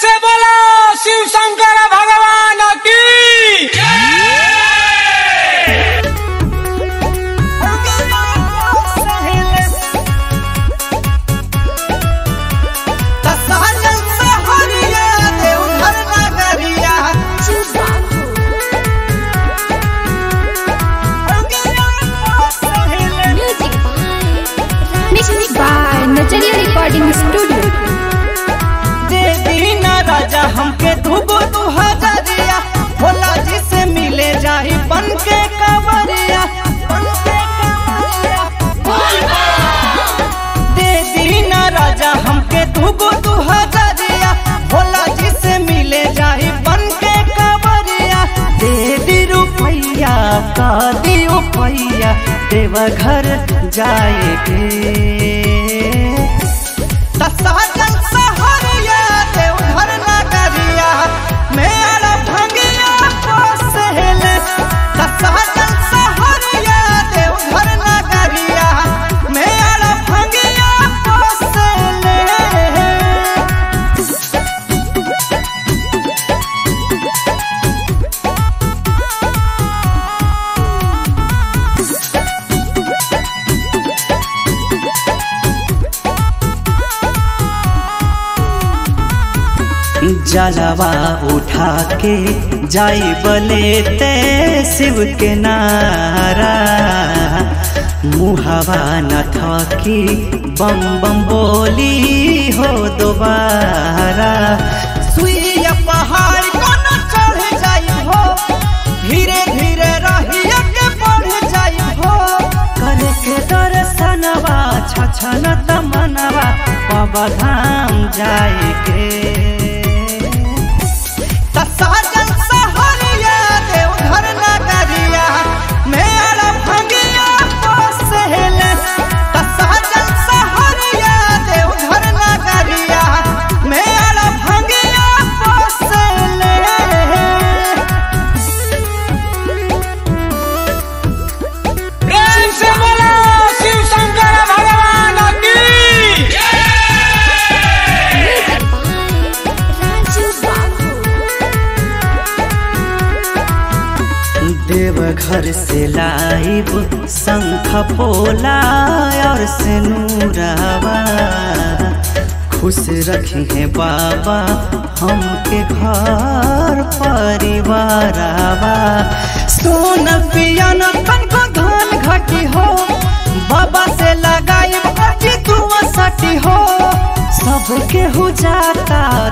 से बोलो शिव शंकर भगवान की Mixed by Nacharia Recording Studio. दे दीना राजा हमके दूगो दू हजरिया भोला जी से मिले जाई बन के कवरिया बन के कवरिया दे दीना राजा हमके दूगो दू हजरिया भोला जी से मिले जाई बन के कवरिया दे दी रुपैया का दी रुपैया देवघर जाएगे तसाजन सहरिया देवघर नगरिया मेरा भंगिया पोसेले तसाजन सहरिया देवघर नगरिया मेरा भंगिया पोसेले जलवा उठा के जाई बलेते शिव के नारा मुहवा न थकी बम बम बोली हो दोबारा सुइया पहाड़ को न चढ़ जाई हो धीरे धीरे रहिया के बढ़ जाई हो करे के दर्शनवा छछन तमनवा बाबा धाम जाए के तसाजन सहरिया देवघर नगरिया मेरा भंगिया पोसेले तसाजन सहरिया देवघर नगरिया मेरा भंगिया पोसेले प्रेम से बोलो शिव शंकर भगवान की देवघर से लाइब शंख पोला और सिनूरावा खुश रखी है बाबा हमके घर परिवारावा सोन पियन कन को धन घटी हो बाबा से लगाई बाकी दुआ सटी हो सबके हो जाता